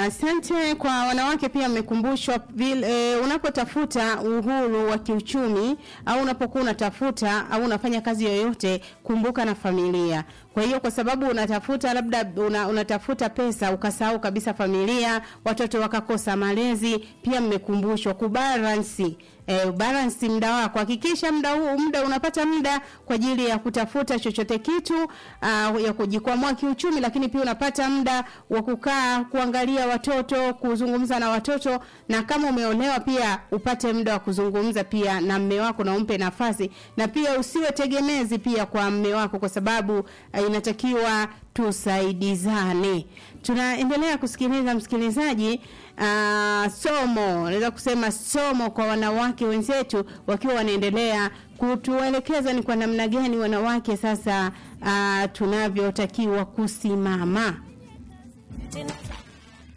Asante kwa wanawake pia mmekumbushwa vile e, unapotafuta uhuru wa kiuchumi au unapokuwa unatafuta au unafanya kazi yoyote kumbuka na familia. Kwa hiyo kwa sababu unatafuta labda una, unatafuta pesa ukasahau kabisa familia, watoto wakakosa malezi, pia mmekumbushwa kubalansi eh, balance muda wako. Hakikisha muda huu muda unapata muda kwa ajili ya kutafuta chochote kitu uh, ya kujikwamua kiuchumi, lakini pia unapata muda wa kukaa kuangalia watoto, kuzungumza na watoto, na kama umeolewa pia upate muda wa kuzungumza pia na mme wako na umpe nafasi, na pia usiwe tegemezi pia kwa mme wako, kwa sababu uh, inatakiwa tusaidizane. Tunaendelea kusikiliza msikilizaji, uh, somo naweza kusema somo kwa wanawake wenzetu wakiwa wanaendelea kutuelekeza ni kwa namna gani wanawake sasa uh, tunavyotakiwa kusimama.